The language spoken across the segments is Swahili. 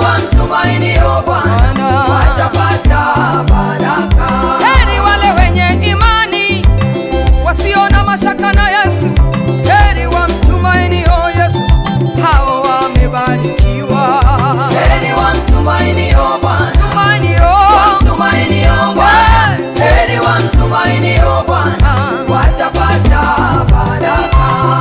wamtumainio Bwana watapata baraka. Heri wale wenye imani wasio na mashaka na Yesu, heri wamtumainio Yesu, hao wamebarikiwa. Heri wamtumainio Bwana, Tumainio wamtumainio Bwana, heri wamtumainio Bwana watapata baraka.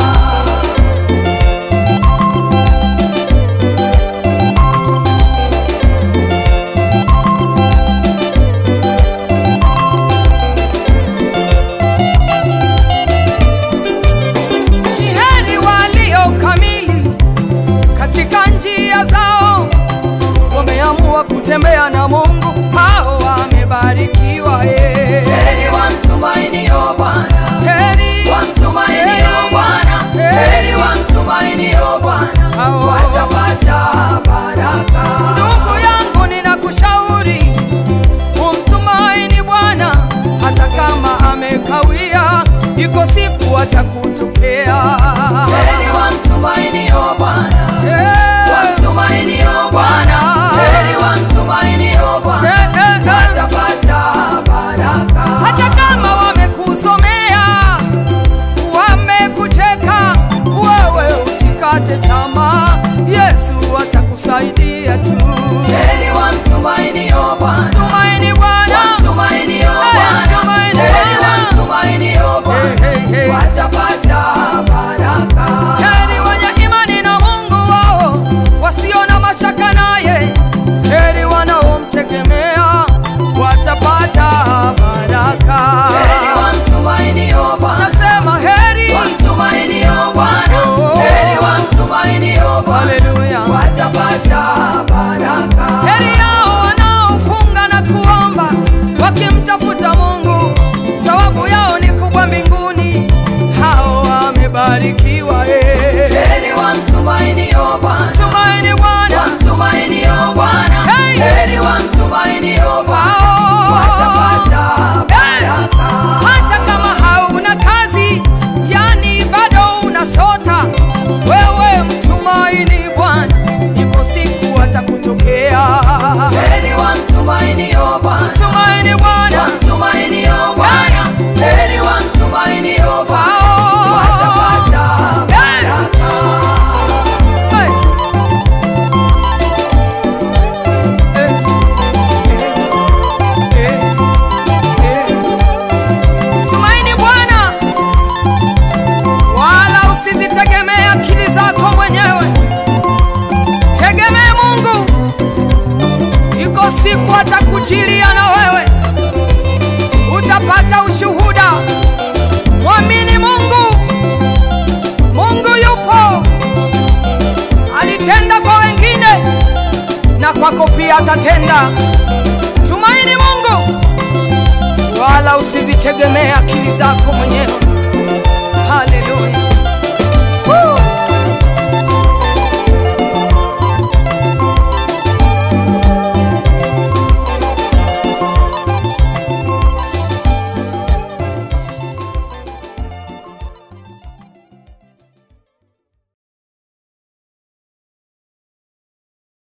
ni heri walio kamili katika njia zao, wameamua kutembea na Mungu, hao wamebarikiwa. eh. Heri wamtumainio Bwana, Heri wamtumainio Bwana, heri wamtumainio Bwana Hao. watapata baraka. Ndugu yangu, ninakushauri umtumaini Bwana hata kama amekawia, iko siku atakutokea. Heri wamtumainio Bwana, Eh, wamtumainio Bwana, heri wamtumainio Bwana eh, eh, eh. watapata baraka. hata kama wamekuzomea, wamekucheka, wewe usikate tamaa, Yesu atakusaidia tu. Heri wamtumainio Bwana, Tumaini Bwana, wamtumainio Bwana, tumaini heri Bwana. wamtumainio Bwana Hey, hey, hey. watapata baraka. heri wenye imani na Mungu wao, wasio na mashaka naye, heri wanaomtegemea watapata baraka. Heri wamtumainio Bwana, Nasema heri, wamtumainio Bwana, Oh. heri wamtumainio Bwana haleluya. watapata baraka. Heri yao wanaofunga na kuomba wakimtafuta Mungu, thawabu yao ni kubwa mbinguni. Hao wamebarikiwa. eh. Heri wamtumainio Bwana, Tumaini Bwana, wamtumainio Bwana, Hey. heri wamtumainio Bwana hao watapata baraka. hata kama hauna kazi, yani bado unasota, wewe mtumaini Bwana, iko siku atakutokea. Heri wamtumainio Bwana, Tumaini Bwana, wamtumainio Bwana, heri wamtumainio Bwana hao watapata baraka. Hey. Eh, eh, eh, eh. Tumaini Bwana, wala usizitegemee akili zako mwenyewe, tegemee Mungu. Iko siku atakujilia na wewe, utapata ushuhuda. Mwamini Mungu, Mungu yupo alitenda kwa wengine na kwako pia atatenda. Tumaini Mungu, wala usizitegemee akili zako mwenyewe. Haleluya.